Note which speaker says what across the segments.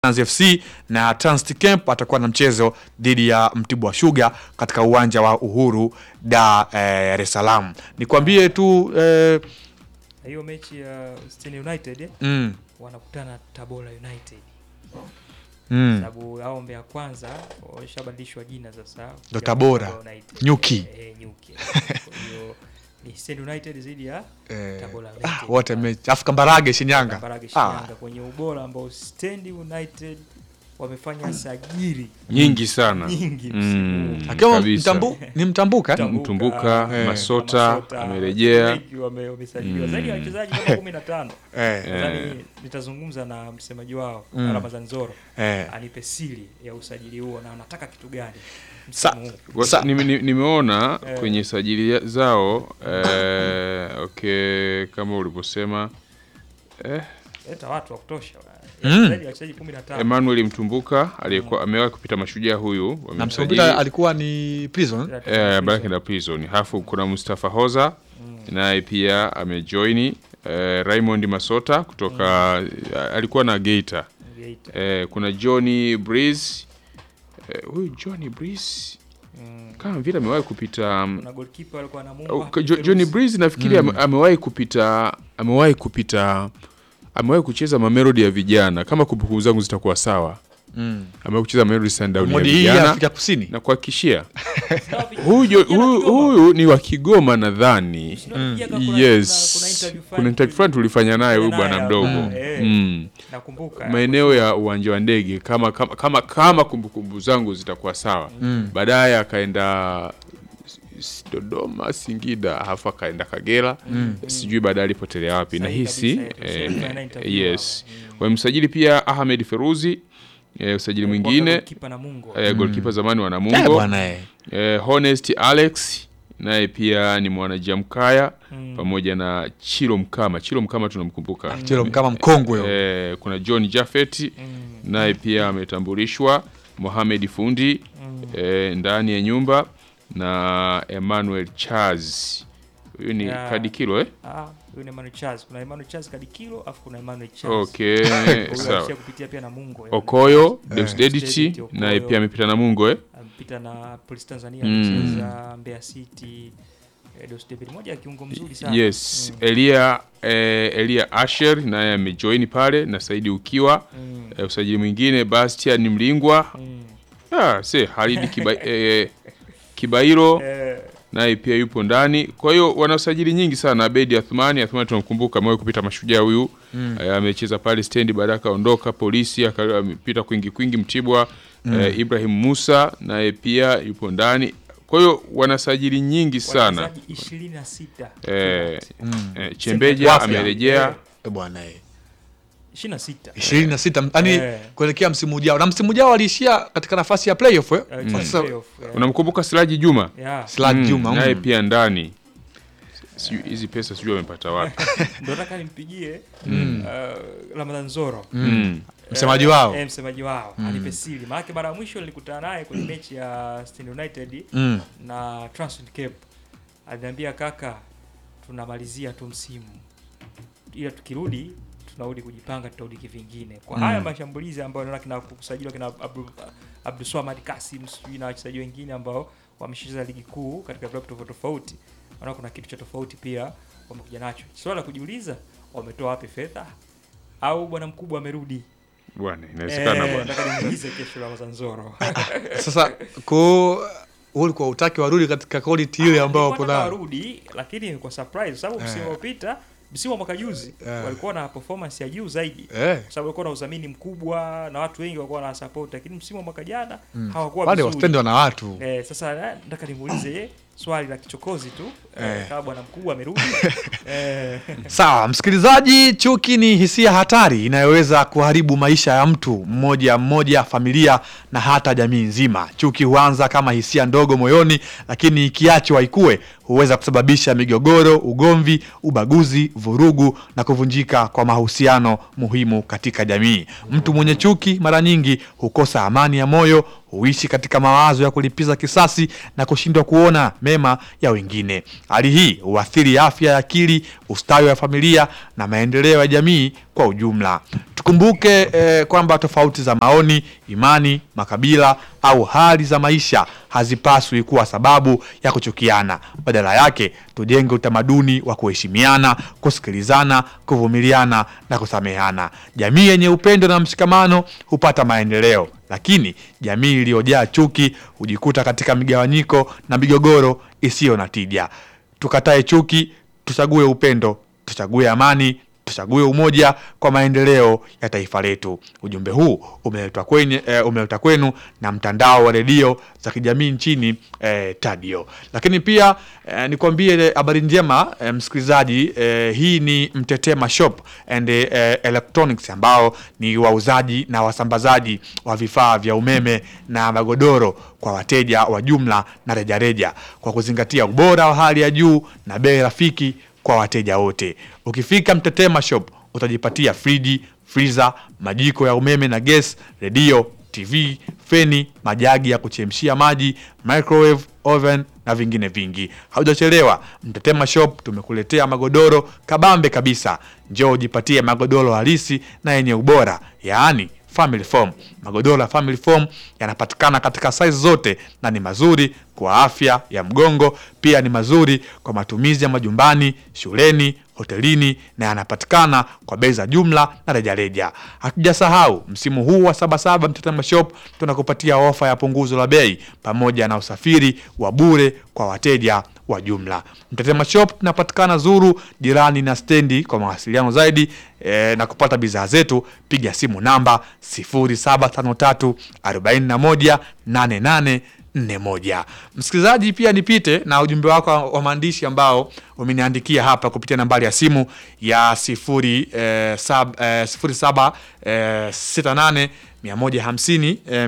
Speaker 1: Mnazi FC na Transit Camp atakuwa na mchezo dhidi ya Mtibwa Sugar katika uwanja wa Uhuru Dar eh, es Salaam. Nikwambie tu eh,
Speaker 2: Na hiyo mechi ya Stand United eh,
Speaker 1: mm,
Speaker 2: wanakutana na Tabora United
Speaker 1: mm,
Speaker 2: sababu hao Mbeya kwanza washabadilishwa jina sasa
Speaker 1: Ndo
Speaker 2: ya
Speaker 1: Tabora.
Speaker 2: United.
Speaker 1: Nyuki.
Speaker 2: Eh, eh, Nyuki. Kwa hiyo ni Stand United dhidi ya
Speaker 1: eh,
Speaker 2: Tabora
Speaker 1: ah,
Speaker 2: United.
Speaker 1: wote mechi afu Kambarage Shinyanga.
Speaker 2: Kambarage
Speaker 1: Ah,
Speaker 2: Shinyanga kwenye ubora ambao Stand United wamefanya sajili
Speaker 3: nyingi sana
Speaker 2: nyingi
Speaker 3: Mm,
Speaker 2: msimu huu.
Speaker 1: akiwa
Speaker 3: kabisa.
Speaker 1: mtambu, ni mtambuka eh?
Speaker 3: Mtumbuka,
Speaker 1: eh,
Speaker 3: Masota amerejea.
Speaker 2: wengi wame- wamesajiliwa zaidi ya wachezaji kama kumi na tano
Speaker 1: eh,
Speaker 2: nadhani nitazungumza na msemaji wao
Speaker 1: Mm.
Speaker 2: Ramadhan Zoro
Speaker 1: eh.
Speaker 2: anipe siri ya usajili huo na anataka kitu gani
Speaker 1: Sa-
Speaker 2: msimu huu.
Speaker 3: Kwa
Speaker 1: Sa-
Speaker 3: sa- nime- ni- nimeona
Speaker 2: Eh.
Speaker 3: kwenye sajili ya- zao eh, okay kama ulivyosema eh,
Speaker 2: leta watu wa kutosha
Speaker 1: Mm.
Speaker 2: zaidi ya wachezaji kumi na tano
Speaker 3: Emmanuel Mtumbuka aliyekuwa amewahi kupita mashujaa huyu
Speaker 1: na
Speaker 3: wamemsajili
Speaker 1: msopita alikuwa ni prison
Speaker 3: eh, Baraka Prison. Halafu kuna Mustafa Hoza naye pia amejoini eh, Raymond Masota kutoka alikuwa na Geita
Speaker 2: Geita.
Speaker 3: eh, kuna Johnny Breeze eh, huyu Johnny Breeze
Speaker 2: Mm.
Speaker 3: kama vile amewahi kupita um,
Speaker 2: kuna goalkeeper alikuwa na
Speaker 3: Oh,
Speaker 2: Mumba
Speaker 3: Jo- Johnny Breeze nafikiri ame- amewahi kupita amewahi kupita amewahi kucheza mamelodi ya vijana kama kumbukumbu zangu zitakuwa sawa
Speaker 1: mm.
Speaker 3: amewahi kucheza mamelodi sundown ya
Speaker 1: modi hii ya
Speaker 3: vijana
Speaker 1: Afrika Kusini
Speaker 3: na kuhakikishia huyu huyu huyu ni wa Kigoma nadhani yes kuna interview fulani tulifanya naye huyu
Speaker 2: Naye
Speaker 3: bwana
Speaker 2: hapa,
Speaker 3: mdogo
Speaker 2: eh.
Speaker 3: mm.
Speaker 2: nakumbuka
Speaker 3: maeneo ya uwanja wa ndege kama kama kama, kama kumbukumbu zangu zitakuwa sawa
Speaker 1: Mm.
Speaker 3: baadaye akaenda s- Dodoma, Singida, halafu akaenda Kagera sijui baadaye alipotelea wapi.
Speaker 2: Sahihi
Speaker 3: Nahisi
Speaker 2: kabisa,
Speaker 3: eh,
Speaker 2: tulifanya interview
Speaker 3: yes,
Speaker 2: hapa. Mm.
Speaker 3: wamemsajili pia Ahmed Feruzi eh, usajili mwingine
Speaker 2: goalkeeper na Mungo
Speaker 3: eh, goalkeeper zamani wa
Speaker 1: eh,
Speaker 3: Namungo
Speaker 1: bwana eh.
Speaker 3: eh, Honest Alex naye pia ni mwanajamkaya
Speaker 2: Mm.
Speaker 3: pamoja na Chilo Mkama. Chilo Mkama tunamkumbuka
Speaker 1: Chelo kama mkongwe huyo.
Speaker 3: eh, kuna John Jafet
Speaker 2: Mm.
Speaker 3: naye pia ametambulishwa, Mohamed Fundi
Speaker 2: Mm.
Speaker 3: eh, ndani ya nyumba na Emmanuel Charles huyu ni
Speaker 2: Yeah.
Speaker 3: kadi kilo eh?
Speaker 2: Ah, huyu ni Emmanuel Charles. Kuna Emmanuel Charles Kadikilo afu kuna Emmanuel Charles.
Speaker 3: Okay,
Speaker 2: Huyu
Speaker 3: sawa.
Speaker 2: alishia kupitia pia na Mungo.
Speaker 3: Okoyo
Speaker 1: Eh.
Speaker 3: Deusdedit
Speaker 2: Deusdedit, Okoyo.
Speaker 3: naye pia amepita na Mungo eh?
Speaker 2: Amepita na Police Tanzania
Speaker 3: Mm.
Speaker 2: amecheza Mbeya City. eh, Dos David moja ya kiungo mzuri sana.
Speaker 3: Yes,
Speaker 2: Mm.
Speaker 3: Elia eh, Elia Asher naye amejoin pale na Saidi Ukiwa
Speaker 2: Mm.
Speaker 3: eh, usajili mwingine Bastian Mlingwa
Speaker 2: Mm.
Speaker 3: ah, se Halidi Kiba, eh, Kibairo
Speaker 2: Eh,
Speaker 3: naye pia yupo ndani. Kwa hiyo wana usajili nyingi sana. Abedi Athmani, Athmani tunamkumbuka, amewahi kupita mashujaa huyu
Speaker 1: Mm.
Speaker 3: eh, amecheza pale stendi, baadaye akaondoka polisi, aka- amepita kwingi kwingi Mtibwa. eh, Ibrahim Musa naye pia yupo ndani. Kwa hiyo wana sajili nyingi sana.
Speaker 2: wachezaji 26.
Speaker 3: Eh,
Speaker 1: Mm.
Speaker 3: eh, Chembeja
Speaker 1: Wapya.
Speaker 3: amerejea
Speaker 1: Eh, bwana eh.
Speaker 2: 26.
Speaker 1: ishirini na sita yani
Speaker 2: Eh.
Speaker 1: kuelekea msimu ujao na msimu ujao aliishia katika nafasi ya playoff eh?
Speaker 2: Eh,
Speaker 1: Sasa
Speaker 2: playoff, eh.
Speaker 3: unamkumbuka Siraji Juma
Speaker 2: Yeah.
Speaker 1: Slad
Speaker 3: Mm,
Speaker 1: Juma
Speaker 3: naye
Speaker 1: mm.
Speaker 3: pia ndani. Sijui hizi pesa sijui amepata wapi.
Speaker 2: Ndio nataka nimpigie uh, Ramadhan Zoro.
Speaker 3: Mm.
Speaker 1: msemaji
Speaker 2: Eh,
Speaker 1: wao
Speaker 2: eh, msemaji wao anipe siri maana mara ya mwisho nilikutana naye kwenye mechi ya Stand United
Speaker 1: mm.
Speaker 2: na Transit Cape aliniambia kaka tunamalizia tu msimu ila tukirudi tunarudi kujipanga tutarudi kivingine kwa
Speaker 1: Mm.
Speaker 2: haya mashambulizi ambayo naona kina kusajiliwa kina Abdul Abdulswamad Kasim sijui na wachezaji wengine ambao wameshacheza ligi kuu katika vilabu tofauti tofauti naona kuna kitu cha tofauti pia wamekuja nacho swala la kujiuliza wametoa wapi fedha au bwana mkubwa amerudi
Speaker 3: Bwana, inawezekana
Speaker 2: Eh,
Speaker 3: bwana.
Speaker 2: nataka nimuulize kesho Ramadhan Zoro
Speaker 1: sasa ko ulikuwa utaki warudi katika quality ile ambayo wapo
Speaker 2: Nilikuwa nataka
Speaker 1: nayo
Speaker 2: warudi lakini kwa surprise kwa sababu msimu
Speaker 1: Eh.
Speaker 2: uliopita msimu wa mwaka juzi
Speaker 1: Eh.
Speaker 2: walikuwa na performance ya juu zaidi
Speaker 1: eh.
Speaker 2: kwa sababu walikuwa na udhamini mkubwa na watu wengi walikuwa na support lakini msimu wa mwaka jana
Speaker 1: Mm.
Speaker 2: hawakuwa
Speaker 1: wale
Speaker 2: vizuri
Speaker 1: wastendi wana watu
Speaker 2: eh, sasa eh, nataka nimuulize ye swali la kichokozi tu eh,
Speaker 1: Eh.
Speaker 2: kama bwana mkubwa amerudi eh,
Speaker 1: Sawa, msikilizaji, chuki ni hisia hatari inayoweza kuharibu maisha ya mtu mmoja mmoja, familia na hata jamii nzima. Chuki huanza kama hisia ndogo moyoni, lakini ikiachwa ikue huweza kusababisha migogoro, ugomvi, ubaguzi, vurugu na kuvunjika kwa mahusiano muhimu katika jamii. Mtu mwenye chuki mara nyingi hukosa amani ya moyo, huishi katika mawazo ya kulipiza kisasi na kushindwa kuona mema ya wengine. Hali hii huathiri afya ya akili, ustawi wa familia na maendeleo ya jamii kwa ujumla. Tukumbuke eh, kwamba tofauti za maoni, imani, makabila au hali za maisha hazipaswi kuwa sababu ya kuchukiana. Badala yake, tujenge utamaduni wa kuheshimiana, kusikilizana, kuvumiliana na kusameheana. Jamii yenye upendo na mshikamano hupata maendeleo, lakini jamii iliyojaa chuki hujikuta katika migawanyiko na migogoro isiyo na tija. Tukatae chuki, tuchague upendo, tuchague amani, tuchague umoja kwa maendeleo ya taifa letu. Ujumbe huu umeletwa kwenye eh, umeletwa kwenu na mtandao wa redio za kijamii nchini eh, Tadio. Lakini pia eh, nikwambie habari njema eh, msikilizaji eh, hii ni Mtetema Shop and eh, Electronics ambao ni wauzaji na wasambazaji wa vifaa vya umeme na magodoro kwa wateja wa jumla na rejareja kwa kuzingatia ubora wa hali ya juu na bei rafiki kwa wateja wote. Ukifika Mtetema Shop utajipatia friji, freezer, majiko ya umeme na gas, redio, TV, feni, majagi ya kuchemshia maji, microwave, oven na vingine vingi. Haujachelewa, Mtetema Shop tumekuletea magodoro kabambe kabisa. Njoo ujipatie magodoro halisi na yenye ubora, yaani family foam. Magodoro ya family foam yanapatikana katika size zote na ni mazuri kwa afya ya mgongo, pia ni mazuri kwa matumizi ya majumbani, shuleni, hotelini na yanapatikana kwa bei za jumla na rejareja. Hatujasahau msimu huu wa Sabasaba, Mtetema Shop tunakupatia ofa ya punguzo la bei pamoja na usafiri wa bure kwa wateja wa jumla. Mtetema Shop tunapatikana Zuru, jirani na stendi. Kwa mawasiliano zaidi e, na kupata bidhaa zetu piga simu namba 0753 41 88 41. Msikilizaji, pia nipite na ujumbe wako wa maandishi ambao umeniandikia hapa kupitia nambari ya simu ya 0 eh, sab, eh, 07 eh, 68 150 eh,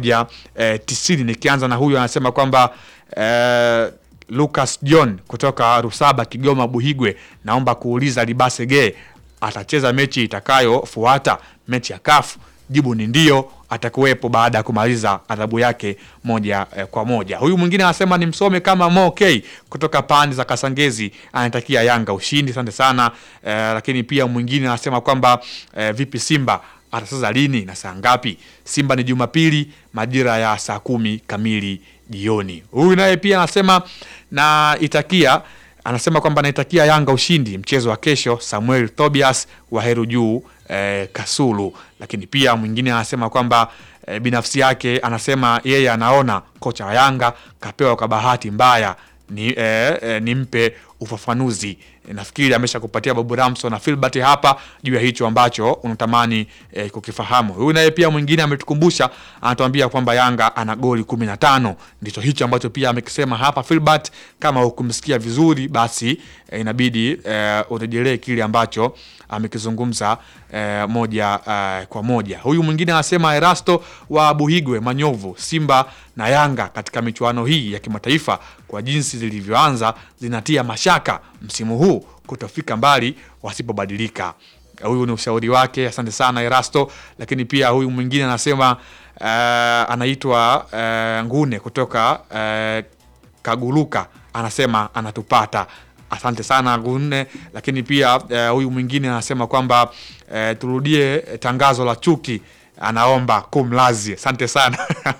Speaker 1: 190. Nikianza na huyu anasema kwamba eh, Lucas John kutoka Rusaba, Kigoma, Buhigwe, naomba kuuliza Libasege atacheza mechi itakayofuata mechi ya kafu Jibu ni ndio, atakuwepo baada ya kumaliza adhabu yake moja eh, kwa moja. Huyu mwingine anasema ni msome kama Mo K kutoka pande za Kasangezi, anatakia Yanga ushindi, asante sana eh, lakini pia mwingine anasema kwamba eh, vipi Simba atacheza lini na saa ngapi? Simba ni Jumapili majira ya saa kumi kamili jioni. Huyu naye pia anasema na itakia anasema kwamba naitakia Yanga ushindi mchezo wa kesho. Samuel Tobias wa Heru Juu eh, Kasulu. Lakini pia mwingine anasema kwamba eh, binafsi yake anasema yeye anaona kocha wa Yanga kapewa kwa bahati mbaya ni eh, eh, nimpe ufafanuzi. Eh, nafikiri amesha kupatia Babu Ramso na Filbert hapa juu ya hicho ambacho unatamani eh, kukifahamu. Huyu naye pia mwingine ametukumbusha, anatuambia kwamba Yanga ana goli kumi na tano. Ndicho hicho ambacho pia amekisema hapa Filbert. Kama hukumsikia vizuri, basi eh, inabidi eh, urejelee kile ambacho amekizungumza eh, moja eh, kwa moja. Huyu mwingine anasema Erasto wa Buhigwe Manyovu, Simba na Yanga katika michuano hii ya kimataifa kwa jinsi zilivyoanza zinatia mashaka msimu huu kutofika mbali wasipobadilika. Huyu ni ushauri wake, asante sana Erasto. Lakini pia huyu mwingine anasema uh, anaitwa uh, Ngune kutoka uh, Kaguluka, anasema anatupata Asante sana Gunne. Lakini pia eh, huyu mwingine anasema kwamba eh, turudie tangazo la chuki, anaomba kumlazi. Asante sana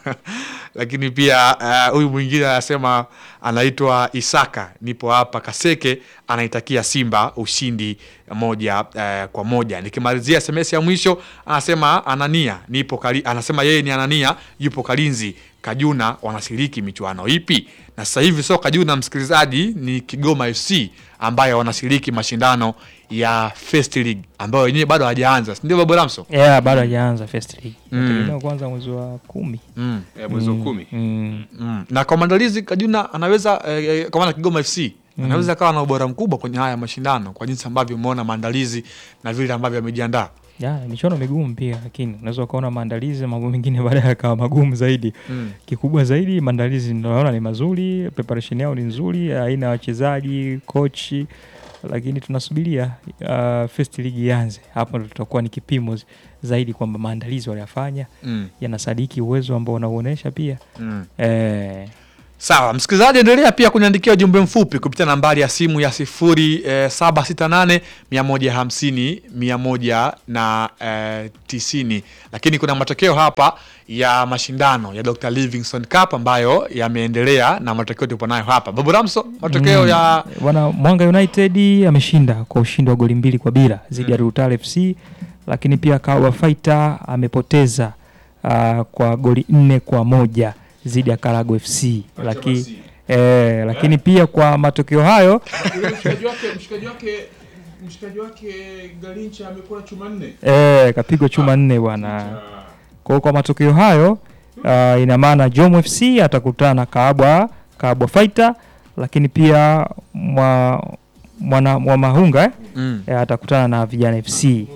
Speaker 1: lakini pia eh, huyu mwingine anasema anaitwa Isaka, nipo hapa Kaseke, anaitakia Simba ushindi moja eh, kwa moja. Nikimalizia SMS ya mwisho anasema Anania, nipo kali, anasema yeye ni Anania, yupo Kalinzi Kajuna wanashiriki michuano ipi? Na sasa hivi sio Kajuna, msikilizaji, ni Kigoma FC ambayo wanashiriki mashindano ya First League ambayo wenyewe bado hawajaanza, si ndio Babu Ramso?
Speaker 2: yeah, bado hajaanza first league
Speaker 1: Mm.
Speaker 2: Inategemewa kwanza mwezi wa kumi
Speaker 1: Mm.
Speaker 3: Eh, mwezi wa kumi
Speaker 2: mm.
Speaker 1: Mm. Na kwa maandalizi Kajuna anaweza eh, eh, kwa maana Kigoma FC anaweza akawa na ubora mkubwa kwenye haya mashindano kwa jinsi ambavyo umeona maandalizi na vile ambavyo amejiandaa.
Speaker 2: ya michuano migumu pia, lakini unaweza ukaona maandalizi mambo mengine baadaye yakawa magumu zaidi.
Speaker 1: Mm.
Speaker 2: Kikubwa zaidi maandalizi naona ni mazuri, preparation yao ni nzuri, aina ya wachezaji, kochi lakini tunasubiria uh, first league ianze. Hapo ndo tutakuwa ni kipimo z- zaidi kwamba maandalizi waliyafanya
Speaker 1: Mm.
Speaker 2: yanasadiki uwezo ambao unauonesha pia
Speaker 1: Mm.
Speaker 2: eh,
Speaker 1: Sawa, msikilizaji, endelea pia kuniandikia ujumbe mfupi kupitia nambari ya simu ya sifuri eh, saba sita nane mia moja hamsini mia moja na eh, tisini. Lakini kuna matokeo hapa ya mashindano ya Dr. Livingstone Cup ambayo yameendelea na matokeo tupo nayo hapa. Babu Ramso, matokeo
Speaker 2: Mm.
Speaker 1: ya
Speaker 2: Bwana Mwanga United ameshinda kwa ushindi wa goli mbili kwa bila dhidi ya Rutale FC, lakini pia Kawa Fighter amepoteza uh, kwa goli nne kwa moja dhidi ya Karago FC lakini eh, lakini pia kwa matokeo hayo
Speaker 3: mshikaji wake mshikaji wake mshikaji wake Galincha amekula chuma nne.
Speaker 2: eh, kapigwa chuma nne bwana. Kwa hiyo kwa matokeo hayo uh, ina maana Jom FC atakutana na Kaabwa Kaabwa Fighter, lakini pia mwa mwana mwa Mahunga eh?
Speaker 1: mm.
Speaker 2: eh, atakutana na Vijana FC.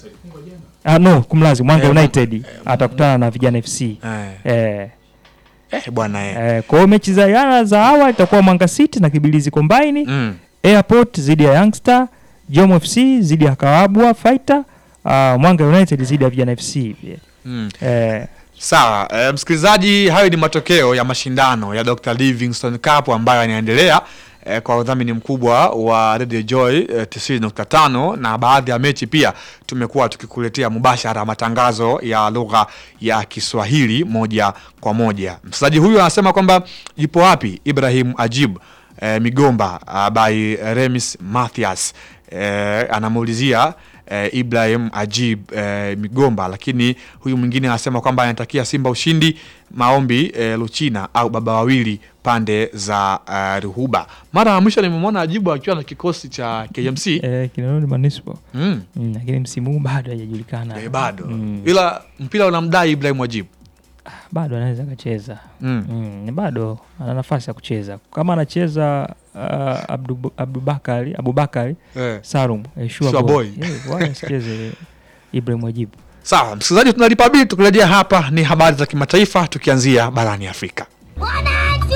Speaker 2: Ah, no, kumlazi Mwanga
Speaker 1: Eh,
Speaker 2: United atakutana na Vijana FC.
Speaker 1: eh,
Speaker 2: Eh,
Speaker 1: eh, bwana eh.
Speaker 2: eh, kwa hiyo mechi za jana za awali itakuwa Mwanga City na Kibilizi Combine,
Speaker 1: Mm.
Speaker 2: Airport dhidi ya Youngster, Jom FC dhidi ya Kawabwa Fighter, uh, Mwanga United dhidi ya Vijana FC. pia.
Speaker 1: Mm.
Speaker 2: Eh,
Speaker 1: Sawa, e, msikilizaji, hayo ni matokeo ya mashindano ya Dr. Livingstone Cup ambayo yanaendelea e, kwa udhamini mkubwa wa Radio Joy e, 90.5 na baadhi ya mechi pia tumekuwa tukikuletea mubashara matangazo ya lugha ya Kiswahili moja kwa moja. Msikilizaji huyu anasema kwamba yupo wapi Ibrahim Ajib e, Migomba uh, by Remis Mathias e, anamuulizia eh, Ibrahim Ajib eh, Migomba, lakini huyu mwingine anasema kwamba anatakia Simba ushindi. Maombi eh, Luchina au baba wawili pande za eh, Ruhuba. Mara ya mwisho nimemwona Ajibu akiwa na kikosi cha KMC
Speaker 2: eh, Kinondoni Municipal.
Speaker 1: mm.
Speaker 2: Mm, lakini msimu huu bado hajajulikana.
Speaker 1: eh, bado
Speaker 2: Mm,
Speaker 1: ila mpira unamdai Ibrahim Ajib
Speaker 2: bado anaweza akacheza.
Speaker 1: mm.
Speaker 2: Mm, bado ana nafasi ya kucheza. Kama anacheza uh, Abdu, Abubakari Abubakari
Speaker 1: eh.
Speaker 2: Salum eh, sure
Speaker 1: Sure
Speaker 2: boy.
Speaker 1: boy.
Speaker 2: Eh, wala asicheze Ibrahim Wajibu.
Speaker 1: Sawa msikilizaji, tunalipa bili. Tukirejea hapa ni habari za kimataifa, tukianzia barani Afrika.
Speaker 4: Wananchi!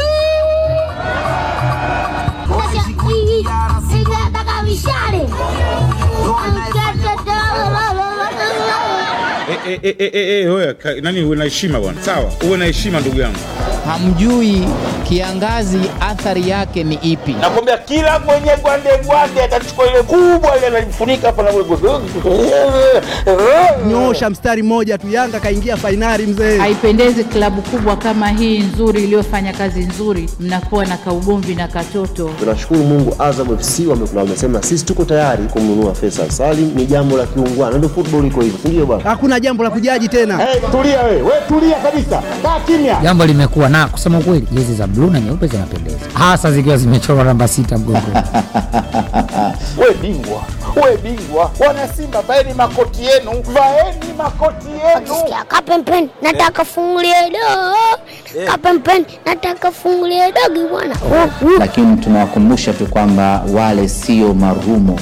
Speaker 4: Mashabiki, ninataka mishale.
Speaker 5: Eh, eh, eh, eh, eh, eh, wewe, ka- nani uwe na heshima bwana sawa uwe na heshima ndugu yangu
Speaker 6: hamjui kiangazi athari yake ni ipi.
Speaker 7: nakwambia kila mwenye gwande gwande atachukua ile kubwa ile analifunika hapa na
Speaker 8: Nyoosha mstari mmoja tu, Yanga kaingia fainali mzee.
Speaker 9: Haipendezi klabu kubwa kama hii nzuri iliyofanya kazi nzuri, mnakuwa na kaugomvi na katoto.
Speaker 10: Tunashukuru Mungu, Azam FC wamekula, wamesema sisi tuko tayari kumnunua Faisal Salim. Ni jambo la kiungwana, ndio football iko hivyo, si ndio bwana?
Speaker 8: Hakuna jambo la kujaji tena.
Speaker 7: Hey, tulia we, we tulia kabisa, kaa kimya.
Speaker 6: Jambo limekuwa na kusema ukweli, jezi za bluu na nyeupe zinapendeza, hasa zikiwa zimechorwa namba sita mgongoni.
Speaker 7: We bingwa, we bingwa, wana Simba vaeni makoti yenu, vaeni makoti yenu.
Speaker 4: Sikia kapempeni, nataka fungulie dogo. Kapempeni, nataka fungulie dogo bwana. Oh, oh.
Speaker 6: Lakini tunawakumbusha tu kwamba wale sio marumo.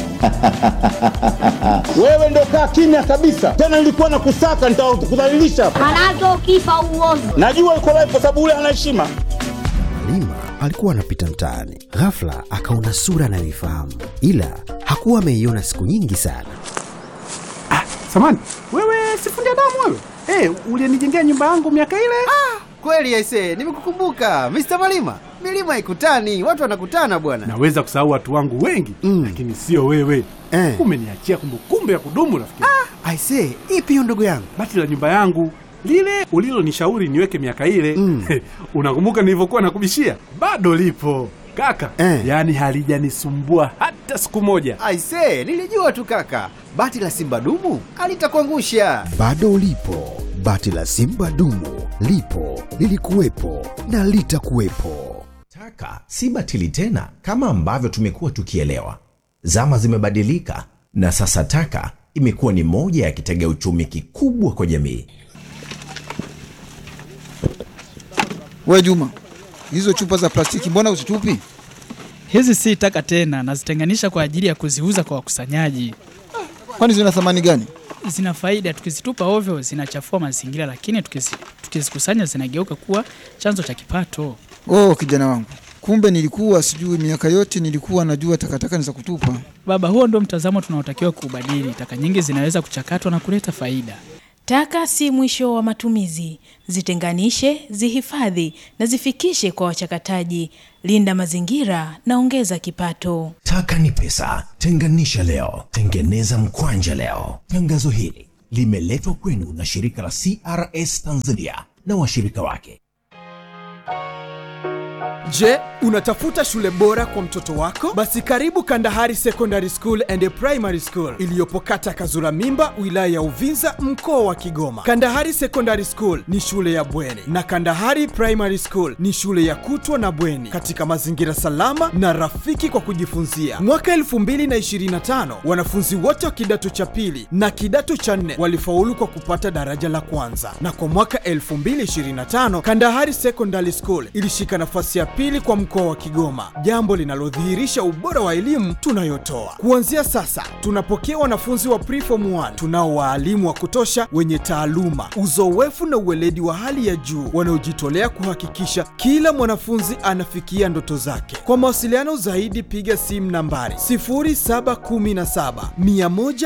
Speaker 7: Wewe ndo kaa kimya kabisa, tena nilikuwa na kusaka, nitakudhalilisha.
Speaker 4: Manake ukifa uovu.
Speaker 7: Najua uko live kwa sababu ule ana heshima.
Speaker 11: Halima alikuwa anapita mtaani, ghafla akaona sura anayoifahamu, ila hakuwa ameiona siku nyingi sana.
Speaker 8: Samani, wewe sifundi damu wewe. Eh, ulinijengea nyumba yangu miaka ile.
Speaker 12: Kweli aise, nimekukumbuka Mr. Malima. Milima ikutani, watu wanakutana bwana.
Speaker 8: Naweza kusahau watu wangu wengi
Speaker 12: Mm.
Speaker 8: lakini sio wewe.
Speaker 12: Eh.
Speaker 8: Umeniachia kumbukumbu ya kudumu rafiki.
Speaker 12: Aise, ipi hiyo ndugu yangu?
Speaker 8: Bati la nyumba yangu lile ulilonishauri niweke miaka ile
Speaker 12: Mm.
Speaker 8: unakumbuka nilivyokuwa nakubishia? Bado lipo kaka,
Speaker 12: Eh.
Speaker 8: yaani halijanisumbua hata siku moja.
Speaker 12: Aise, nilijua tu kaka. Bati la Simba dumu alitakuangusha.
Speaker 11: Bado ulipo, bati la Simba dumu lipo, lilikuwepo na litakuwepo.
Speaker 13: Taka si batili tena kama ambavyo tumekuwa tukielewa. Zama zimebadilika na sasa taka imekuwa ni moja ya kitega uchumi kikubwa kwa jamii.
Speaker 12: We Juma, hizo chupa za plastiki mbona usitupi?
Speaker 9: Hizi si taka tena, nazitenganisha kwa ajili ya kuziuza kwa wakusanyaji.
Speaker 12: Kwani zina thamani gani?
Speaker 9: Zina faida, tukizitupa ovyo zinachafua mazingira, lakini tukizi- tukizikusanya zinageuka kuwa chanzo cha kipato.
Speaker 12: Oh, kijana wangu,
Speaker 14: kumbe nilikuwa sijui, miaka yote nilikuwa najua takataka ni za kutupa.
Speaker 15: Baba, huo ndio mtazamo tunaotakiwa kuubadili. Taka nyingi zinaweza kuchakatwa na kuleta faida.
Speaker 16: Taka si mwisho wa matumizi. Zitenganishe, zihifadhi na zifikishe kwa wachakataji. Linda mazingira na ongeza kipato.
Speaker 13: Taka ni pesa. Tenganisha leo, tengeneza mkwanja leo. Tangazo hili limeletwa kwenu na shirika la CRS Tanzania na washirika wake.
Speaker 17: Je, unatafuta shule bora kwa mtoto wako? Basi karibu Kandahari Secondary School and Primary School iliyopo kata Kazura Mimba, wilaya ya Uvinza, mkoa wa Kigoma. Kandahari Secondary School ni shule ya bweni na Kandahari Primary School ni shule ya kutwa na bweni katika mazingira salama na rafiki kwa kujifunzia. Mwaka 2025 wanafunzi wote wa kidato cha pili na kidato cha nne walifaulu kwa kupata daraja la kwanza, na kwa mwaka 2025 Kandahari Secondary School ilishika nafasi ya pili kwa mkoa wa Kigoma, jambo linalodhihirisha ubora wa elimu tunayotoa. Kuanzia sasa, tunapokea wanafunzi wa preform 1 tunao waalimu wa kutosha wenye taaluma, uzoefu na uweledi wa hali ya juu wanaojitolea kuhakikisha kila mwanafunzi anafikia ndoto zake. Kwa mawasiliano zaidi, piga simu nambari 0717 100